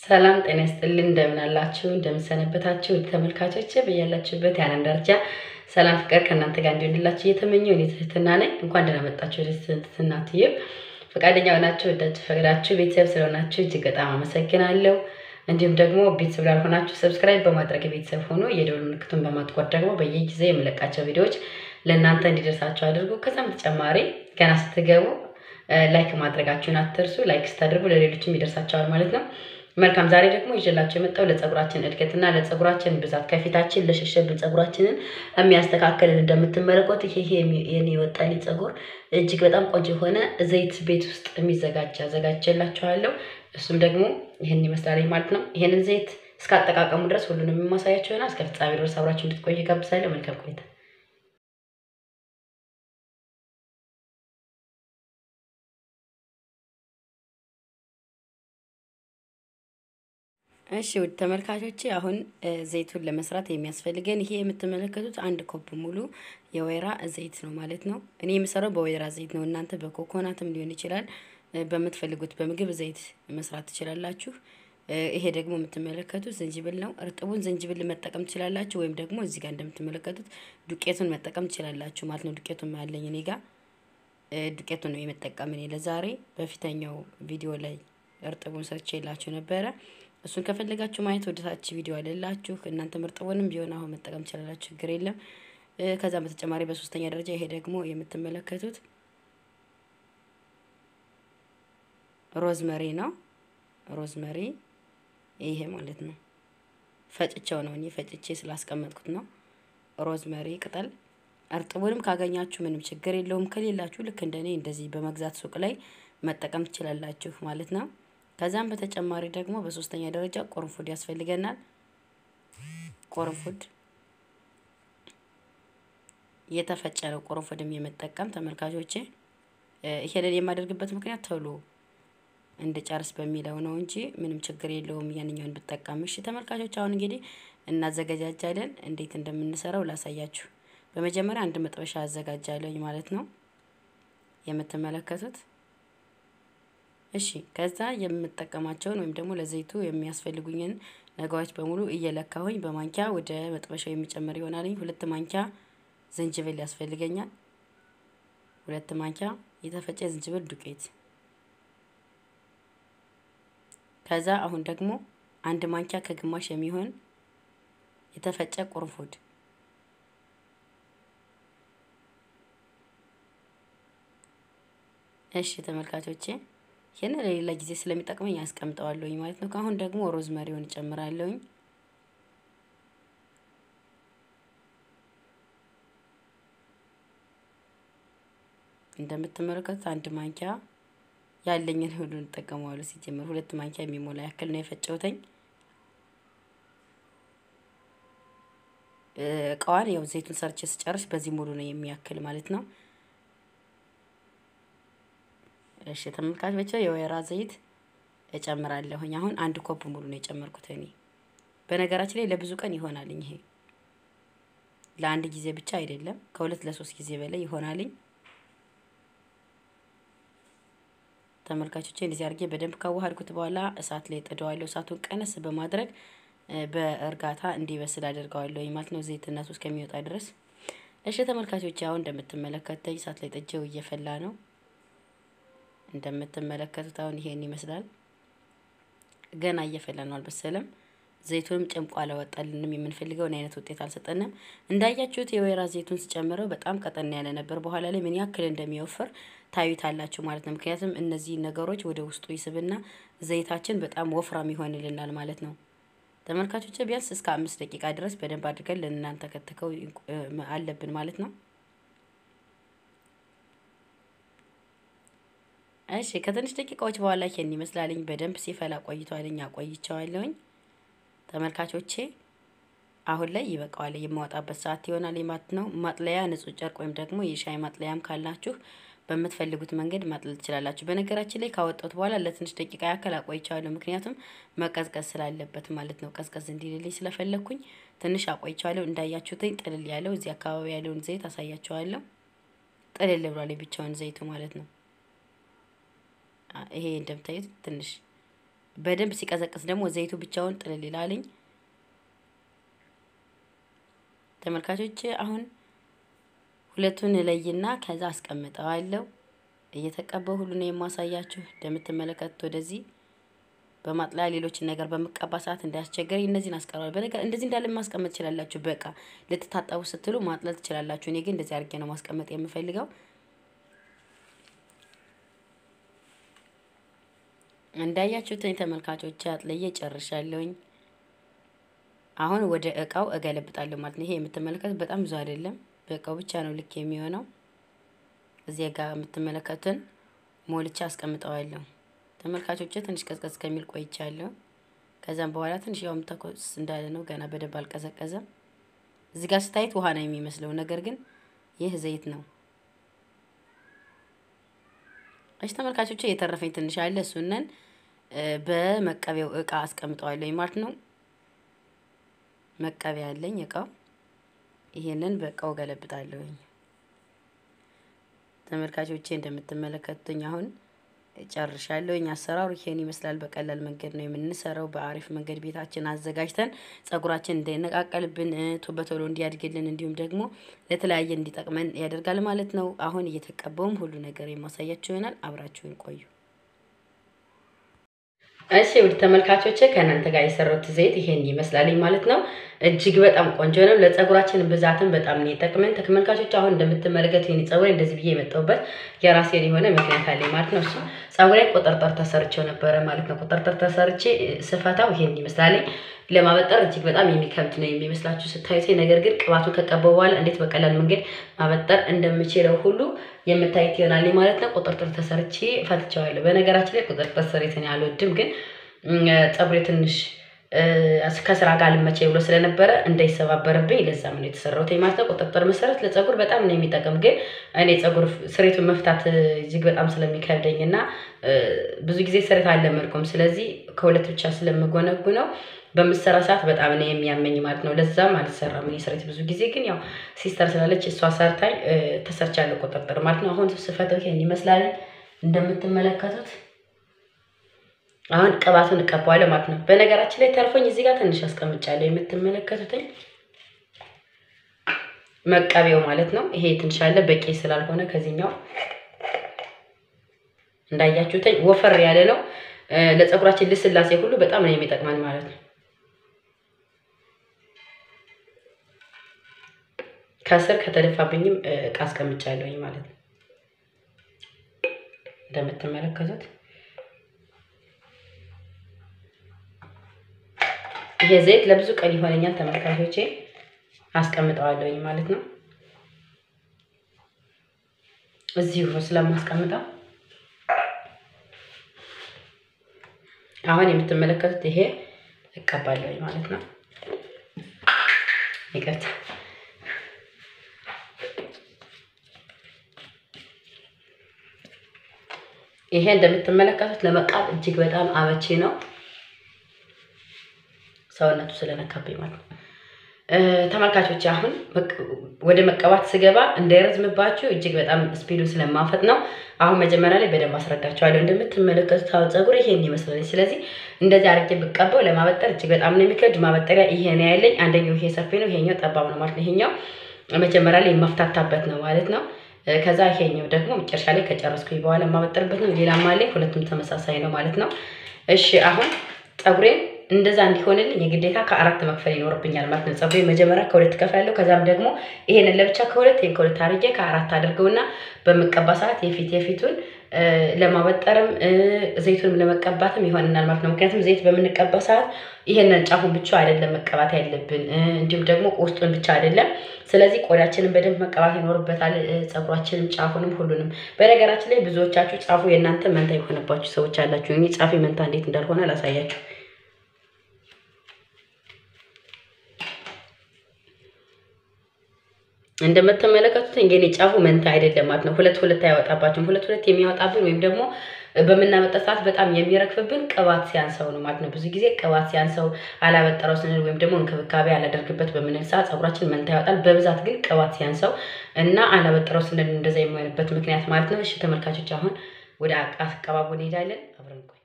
ሰላም ጤና ይስጥልን። እንደምን አላችሁ? እንደምን ሰነበታችሁ? ውድ ተመልካቾች በያላችሁበት የዓለም ዳርቻ ሰላም ፍቅር ከእናንተ ጋር እንዲሆንላችሁ እየተመኘሁ እኔ ትህትና ነኝ። እንኳን ደህና መጣችሁ ወደ ትህትና ትዩብ። ፈቃደኛ ሆናችሁ ወዳችሁ ፈቅዳችሁ ቤተሰብ ስለሆናችሁ እጅግ በጣም አመሰግናለሁ። እንዲሁም ደግሞ ቤተሰብ ላልሆናችሁ ሰብስክራይብ በማድረግ ቤተሰብ ሆኖ የደወል ምልክቱን በማጥቆር ደግሞ በየጊዜ የምለቃቸው ቪዲዮዎች ለእናንተ እንዲደርሳችሁ አድርጉ። ከዛም በተጨማሪ ገና ስትገቡ ላይክ ማድረጋችሁን አትርሱ። ላይክ ስታደርጉ ለሌሎችም ይደርሳቸዋል ማለት ነው። መልካም ዛሬ ደግሞ ይዤላችሁ የመጣው ለፀጉራችን እድገትና ለፀጉራችን ብዛት ከፊታችን ለሸሸብን ፀጉራችንን የሚያስተካክልን እንደምትመለከቱት ይሄ የኔ የወጣልኝ ፀጉር እጅግ በጣም ቆንጆ የሆነ ዘይት ቤት ውስጥ የሚዘጋጅ አዘጋጅቼላችኋለሁ። እሱም ደግሞ ይህን ይመስላል ማለት ነው። ይህንን ዘይት እስከ አጠቃቀሙ ድረስ ሁሉንም የማሳያችሁ ይሆናል። እስከ ፍጻሜ ድረስ አብራችሁ እንድትቆዩ ጋብዛለሁ። መልካም ቆይታ። እሺ ውድ ተመልካቾቼ አሁን ዘይቱን ለመስራት የሚያስፈልገን ይሄ የምትመለከቱት አንድ ኮፕ ሙሉ የወይራ ዘይት ነው ማለት ነው። እኔ የምሰራው በወይራ ዘይት ነው። እናንተ በኮኮናትም ሊሆን ይችላል። በምትፈልጉት በምግብ ዘይት መስራት ትችላላችሁ። ይሄ ደግሞ የምትመለከቱት ዝንጅብል ነው። እርጥቡን ዝንጅብል መጠቀም ትችላላችሁ፣ ወይም ደግሞ እዚህ ጋር እንደምትመለከቱት ዱቄቱን መጠቀም ትችላላችሁ ማለት ነው። ዱቄቱን ያለኝ እኔ ጋር ዱቄቱን ነው የመጠቀም እኔ ለዛሬ በፊተኛው ቪዲዮ ላይ እርጥቡን ሰርቼ የላችሁ ነበረ። እሱን ከፈለጋችሁ ማየት ወደታች ቪዲዮ አለላችሁ። እናንተ እርጥቡንም ቢሆን አሁን መጠቀም ትችላላችሁ፣ ችግር የለም። ከዛም በተጨማሪ በሶስተኛ ደረጃ ይሄ ደግሞ የምትመለከቱት ሮዝመሪ ነው። ሮዝመሪ ይሄ ማለት ነው። ፈጭቸው ነው እኔ ፈጭቼ ስላስቀመጥኩት ነው። ሮዝመሪ ቅጠል እርጥቡንም ካገኛችሁ ምንም ችግር የለውም። ከሌላችሁ ልክ እንደኔ እንደዚህ በመግዛት ሱቅ ላይ መጠቀም ትችላላችሁ ማለት ነው። ከዛም በተጨማሪ ደግሞ በሶስተኛ ደረጃ ቆርንፉድ ያስፈልገናል። ቆርንፉድ የተፈጨ ነው። ቆርንፉድም የመጠቀም ተመልካቾቼ ይሄንን የማደርግበት ምክንያት ቶሎ እንድጨርስ በሚለው ነው እንጂ ምንም ችግር የለውም ያንኛውን ብጠቀም። እሺ ተመልካቾች አሁን እንግዲህ እናዘገጃጃለን። እንዴት እንደምንሰራው ላሳያችሁ። በመጀመሪያ አንድ መጥበሻ አዘጋጃለኝ ማለት ነው የምትመለከቱት እሺ ከዛ የምጠቀማቸውን ወይም ደግሞ ለዘይቱ የሚያስፈልጉኝን ነገሮች በሙሉ እየለካሁኝ በማንኪያ ወደ መጥበሻው የሚጨምር ይሆናልኝ። ሁለት ማንኪያ ዝንጅብል ያስፈልገኛል። ሁለት ማንኪያ የተፈጨ ዝንጅብል ዱቄት። ከዛ አሁን ደግሞ አንድ ማንኪያ ከግማሽ የሚሆን የተፈጨ ቁርንፉድ እሺ ተመልካቾቼ ይህን ለሌላ ጊዜ ስለሚጠቅመኝ ያስቀምጠዋለሁኝ ማለት ነው። ከአሁን ደግሞ ሮዝመሪውን እጨምራለሁኝ። እንደምትመለከቱት አንድ ማንኪያ ያለኝን ሁሉ እንጠቀመዋለሁ። ሲጀምር ሁለት ማንኪያ የሚሞላ ያክል ነው የፈጨውተኝ። እቃዋን ያው ዘይቱን ሰርቼ ስጨርስ በዚህ ሙሉ ነው የሚያክል ማለት ነው። እሺ ተመልካቾች የወይራ ዘይት እጨምራለሁኝ። አሁን አንድ ኮፕ ሙሉ ነው የጨመርኩት እኔ። በነገራችን ላይ ለብዙ ቀን ይሆናልኝ። ይሄ ለአንድ ጊዜ ብቻ አይደለም፣ ከሁለት ለሶስት ጊዜ በላይ ይሆናልኝ። ተመልካቾቼ እንደዚህ አድርጌ በደንብ ካዋሃድኩት በኋላ እሳት ላይ ጥደዋለሁ። እሳቱን ቀነስ በማድረግ በእርጋታ እንዲበስል አደርገዋለሁ ማለት ነው፣ ዘይትነቱ እስከሚወጣ ድረስ። እሺ ተመልካቾቼ አሁን እንደምትመለከተኝ እሳት ላይ ጥጄው እየፈላ ነው። እንደምትመለከቱት አሁን ይሄን ይመስላል። ገና እየፈላ ነው፣ አልበሰለም። ዘይቱንም ጨምቆ አላወጣልንም። የምንፈልገውን አይነት ውጤት አልሰጠንም። እንዳያችሁት የወይራ ዘይቱን ስጨምረው በጣም ቀጠን ያለ ነበር። በኋላ ላይ ምን ያክል እንደሚወፍር ታዩታላችሁ ማለት ነው። ምክንያቱም እነዚህ ነገሮች ወደ ውስጡ ይስብና ዘይታችን በጣም ወፍራም ይሆንልናል ማለት ነው። ተመልካቾች ቢያንስ እስከ አምስት ደቂቃ ድረስ በደንብ አድርገን ልናንተከትከው አለብን ማለት ነው። እሺ ከትንሽ ደቂቃዎች በኋላ ይሄን ይመስላልኝ። በደንብ ሲፈላ ቆይቷልኝ። አቆይቸዋለሁኝ ተመልካቾቼ። አሁን ላይ ይበቃዋል። የማወጣበት ሰዓት ይሆናል ማለት ነው። ማጥለያ ንጹህ ጨርቅ ወይም ደግሞ የሻይ ማጥለያም ካላችሁ በምትፈልጉት መንገድ ማጥለል ትችላላችሁ። በነገራችን ላይ ካወጣሁት በኋላ ለትንሽ ደቂቃ ያክል አቆይቸዋለሁ። ምክንያቱም መቀዝቀዝ ስላለበት ማለት ነው። ቀዝቀዝ እንዲልልኝ ስለፈለግኩኝ ትንሽ አቆይቸዋለሁ። እንዳያችሁትኝ ጥልል ያለው እዚህ አካባቢ ያለውን ዘይት አሳያቸዋለሁ። ጥልል ብሏል ብቻውን ዘይቱ ማለት ነው። ይሄ እንደምታዩት ትንሽ በደንብ ሲቀዘቅዝ ደግሞ ዘይቱ ብቻውን ጥልል ይላልኝ። ተመልካቾች አሁን ሁለቱን እለይና ከዛ አስቀምጠዋለሁ። እየተቀባው ሁሉ ነው የማሳያችሁ። እንደምትመለከቱት ወደዚህ በማጥለያ ሌሎችን ነገር በምቀባ ሰዓት እንዳያስቸገረኝ እነዚህን አስቀረዋለሁ። በነገር እንደዚህ እንዳለ ማስቀመጥ ትችላላችሁ። በቃ ልትታጠቡ ስትሉ ማጥለል ትችላላችሁ። እኔ ግን እንደዚህ አድርጌ ነው ማስቀመጥ የምፈልገው። እንዳያችሁትኝ ተመልካቾች አጥለዬ ጨርሻለሁኝ። አሁን ወደ እቃው እገለብጣለሁ ማለት ነው። ይሄ የምትመለከቱት በጣም ብዙ አይደለም፣ በእቃው ብቻ ነው ልክ የሚሆነው። እዚህ ጋር የምትመለከቱትን ሞልቻ አስቀምጠዋለሁ። ተመልካቾች ትንሽ ቀዝቀዝ ከሚል ቆይቻለሁ። ከዛም በኋላ ትንሽ ያውም ተኮስ እንዳለ ነው፣ ገና በደንብ አልቀዘቀዘም። እዚህ ጋር ስታይት ውሃ ነው የሚመስለው፣ ነገር ግን ይህ ዘይት ነው። እሺ ተመልካቾች የተረፈኝ ትንሽ አለ፣ እሱነን በመቀቢያው እቃ አስቀምጠዋለሁ ማለት ነው። መቀቢያ አለኝ እቃው። ይሄንን በእቃው ገለብጣለሁኝ። ተመልካቾቼ እንደምትመለከቱኝ አሁን ጨርሻለሁኝ። አሰራሩ ይሄን ይመስላል። በቀላል መንገድ ነው የምንሰራው። በአሪፍ መንገድ ቤታችን አዘጋጅተን ጸጉራችን እንዳይነቃቀልብን በቶሎ እንዲያድግልን እንዲሁም ደግሞ ለተለያየ እንዲጠቅመን ያደርጋል ማለት ነው። አሁን እየተቀባውም ሁሉ ነገር የማሳያችሁ ይሆናል። አብራችሁን ቆዩ። እሺ ውድ ተመልካቾቼ ከእናንተ ጋር የሰራሁት ዘይት ይሄን ይመስላልኝ ማለት ነው። እጅግ በጣም ቆንጆ ነው። ለጸጉራችን ብዛትን በጣም ነው የጠቅመን። ተመልካቾች አሁን እንደምትመለከቱ ይሄን ጸጉሬ እንደዚህ ብዬ የመጣሁበት የራሴን የሆነ ምክንያት አለኝ ማለት ነው። እሱ ጸጉሬ ቁጥርጥር ተሰርቼው ነበረ ማለት ነው። ቁጥርጥር ተሰርቼ ስፈታው ይሄን ይመስላልኝ። ለማበጠር እጅግ በጣም የሚከብድ ነው የሚመስላችሁ ስታዩት፣ ነገር ግን ቅባቱን ከቀባው በኋላ እንዴት በቀላል መንገድ ማበጠር እንደምችለው ሁሉ የምታዩት ይሆናል ማለት ነው። ቁጥርጥር ተሰርቼ ፈትቼዋለሁ። በነገራችን ላይ ቁጥርጥር ስሬትን አልወድም፣ ግን ጸጉሬ ትንሽ ከስራ ጋር ልመቼ ብሎ ስለነበረ እንዳይሰባበርብኝ ለዛም ነው የተሰራሁት ማለት ነው። ቁጥጥር መሰረት ለጸጉር በጣም ነው የሚጠቅም፣ ግን እኔ ጸጉር ስሬቱን መፍታት እጅግ በጣም ስለሚከብደኝ እና ብዙ ጊዜ ስሬት አልለመድኩም። ስለዚህ ከሁለት ብቻ ስለምጎነጉነው በምሰራ ሰዓት በጣም ነው የሚያመኝ ማለት ነው። ለዛም አልሰራም እኔ ስሬት ብዙ ጊዜ ግን ያው ሲስተር ስላለች እሷ ሰርታኝ ተሰርቻለሁ ቁጥጥር ማለት ነው። አሁን ስፈተው ይሄን ይመስላል እንደምትመለከቱት አሁን ቅባቱን እቀባዋለሁ ማለት ነው። በነገራችን ላይ ተርፎኝ እዚህ ጋር ትንሽ አስቀምጫለሁ የምትመለከቱትኝ መቀቢያው ማለት ነው። ይሄ ትንሽ አለ በቂ ስላልሆነ ከዚህኛው እንዳያችሁትኝ ወፈር ያለ ነው። ለፀጉራችን ልስላሴ ሁሉ በጣም ነው የሚጠቅመን ማለት ነው። ከስር ከተደፋብኝም እቃ አስቀምጫለሁኝ ማለት ነው እንደምትመለከቱት ይሄ ዘይት ለብዙ ቀን ይሆነኛል ተመልካቾቼ፣ አስቀምጠዋለሁኝ ማለት ነው። እዚሁ ስለማስቀምጠው አሁን የምትመለከቱት ይሄ እቀባለሁኝ ማለት ነው። ይቅርታ ይሄ እንደምትመለከቱት ለመቃብ እጅግ በጣም አመቺ ነው። ሰውነቱ ስለነካብኝ ማለት ነው። ተመልካቾች አሁን ወደ መቀባት ስገባ እንዳይረዝምባችሁ እጅግ በጣም ስፒዱን ስለማፈጥ ነው። አሁን መጀመሪያ ላይ በደንብ አስረዳቸዋለሁ። እንደምትመለከቱት አሁን ፀጉር ይሄን ይመስላል። ስለዚህ እንደዚህ አድርጌ ብቀባው ለማበጠር እጅግ በጣም ነው የሚከብድ። ማበጠሪያ ይሄ ነው ያለኝ። አንደኛው ይሄ ሰፊ ነው፣ ይሄኛው ጠባብ ነው ማለት ነው። ይሄኛው መጀመሪያ ላይ የማፍታታበት ነው ማለት ነው። ከዛ ይሄኛው ደግሞ መጨረሻ ላይ ከጨረስኩኝ በኋላ የማበጠርበት ነው። ሌላም አለኝ። ሁለቱም ተመሳሳይ ነው ማለት ነው። እሺ አሁን ፀጉሬን እንደዛ እንዲሆንልኝ የግዴታ ከአራት መክፈል ይኖርብኛል ማለት ነው። ፀጉሬን መጀመሪያ ከሁለት ከፍላለሁ። ከዛም ደግሞ ይሄንን ለብቻ ከሁለት ይሄን ከሁለት አድርጌ ከአራት አድርገውና በምቀባ ሰዓት የፊት የፊቱን ለማበጠርም ዘይቱንም ለመቀባትም ይሆንናል ማለት ነው። ምክንያቱም ዘይት በምንቀባ ሰዓት ይሄንን ጫፉን ብቻ አይደለም መቀባት ያለብን፣ እንዲሁም ደግሞ ውስጡን ብቻ አይደለም። ስለዚህ ቆዳችንን በደንብ መቀባት ይኖርበታል። ፀጉራችንም፣ ጫፉንም፣ ሁሉንም። በነገራችን ላይ ብዙዎቻችሁ ጫፉ የእናንተ መንታ የሆነባችሁ ሰዎች አላችሁ። እኔ ጫፌ መንታ እንዴት እንዳልሆነ ላሳያችሁ። እንደምትመለከቱት እንግዲህ ጫፉ መንታ አይደለም ማለት ነው። ሁለት ሁለት አያወጣባችሁም። ሁለት ሁለት የሚያወጣብን ወይም ደግሞ በምናመጣ ሰዓት በጣም የሚረግፍብን ቅባት ሲያንሰው ነው ማለት ነው። ብዙ ጊዜ ቅባት ሲያንሰው አላበጠረው ስንል ወይም ደግሞ እንክብካቤ አላደርግበት በምንል ሰዓት ፀጉራችን መንታ ያወጣል። በብዛት ግን ቅባት ሲያንሰው እና አላበጠረው ስንል እንደዛ የሚሆንበት ምክንያት ማለት ነው። እሺ ተመልካቾች አሁን ወደ አቀባቡ እንሄዳለን። አብረን ቆይ